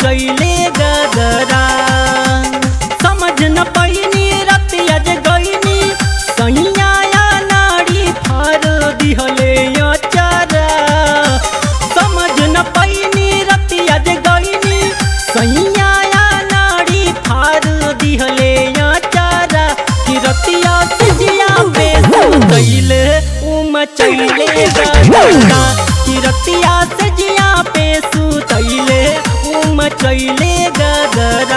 मचैले गदरा समझ न पैनी रतिया जे गईनी सैया नाड़ी फार दिहले अचारा समझ न पैनी रतिया जे गईनी सैया नाड़ी फार दिहले अचारा कि रतिया सिजिया पे कैले उम चैले गदरा कि रतिया सिजिया पे सुतैले उम चैले गदरा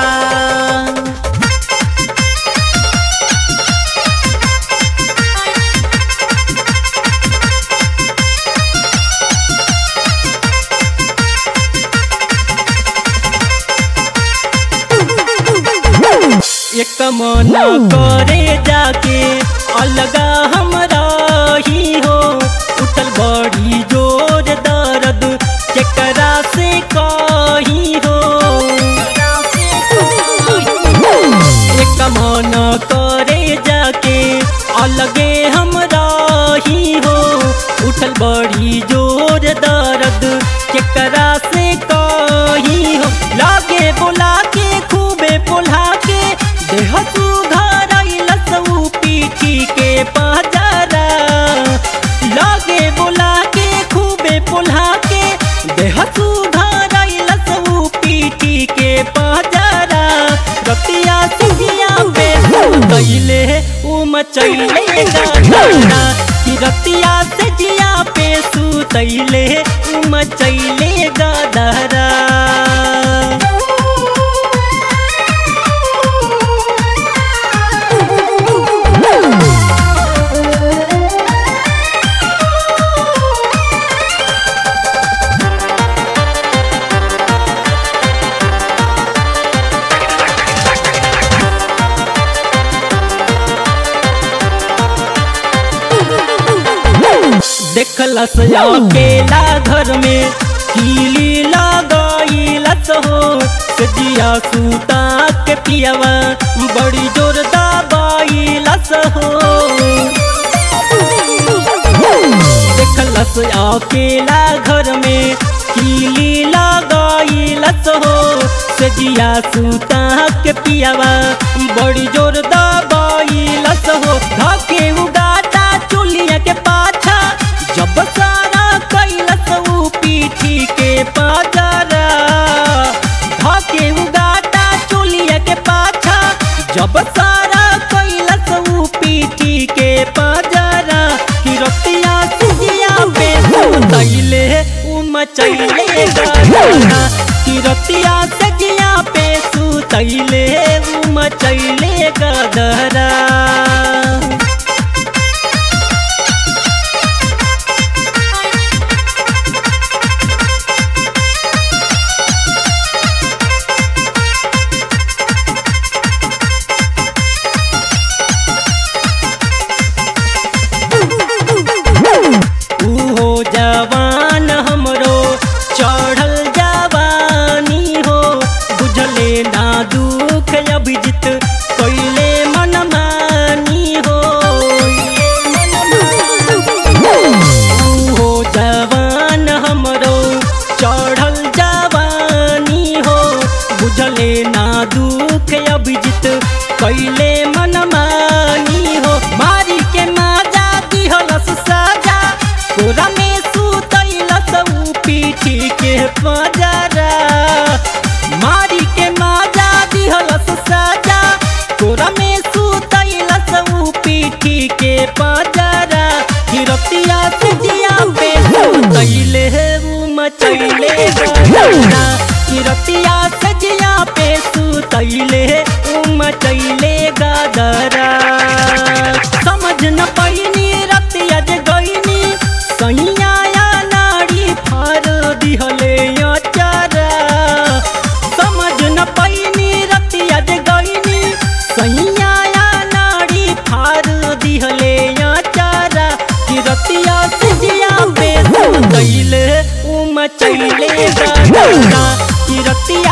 एक मन करे जाके अलगा हमरा ही हो उठल बड़ी जोर दर्द केकरा से कही हो एक मन करे जाके अलगे हमरा ही हो उठल बड़ी जोर दर्द केकरा से कही हो लागे बोला के खूबे बोला के देह सुघर लसऊ पीठी के पहचारा लागे बोला के खूबे बोला के देह सुघर लसऊ पीठी के पहचारा रतिया सिंहिया पे दैले उम चैले गाना कि रतिया से जिया पे सुतैले उम चैले गदरा देखलस अकेला घर में कीली लगाईलस हो सजिया सूता के पियवा बड़ी जोर दबाईलस हो देखलस अकेला घर में कीली लगाईलस हो सजिया सूता के पियवा बड़ी जोर दबाईलस हो धके उगाटा चुलिया के पाछा जब सारा कैलस ऊ पीठी के पाजरा धके उगाटा चुलिया के पाछा जब सारा कैलस ऊ पीठी के पाजरा कि रतिया सिजिया पे दैले उम चैले गदरा कि रतिया सजिया पे सुतैले उम चैले गदरा उहो जवान हमरो चढ़ल जवानी हो बुझले ना दुख अभिजित कैले मनमानी हो उहो जवान हमरो चढ़ल जवानी हो बुझले ना दुख अभिजित कैले मनमानी हो मारी के माजा दिहलस साजा कोरा में सुतैलस ऊ पीठी के पजरा मारी के माजा दिहलस साजा कोरा में सुतैलस ऊ पीठी के पजरा हिरतिया सिजिया पे सुतैले ऊ मचैले गदरा हिरतिया सजिया पे सुतैले ऊ मचैले गदरा समझ न पैनी रतिया जे गईनी सैया नाड़ी फार दिहले अचारा समझ न पैनी रतिया जे गईनी सैया नाड़ी फार दिहले अचारा कि रतिया सिजिया पे दैले उम चैले गदरा कि रतिया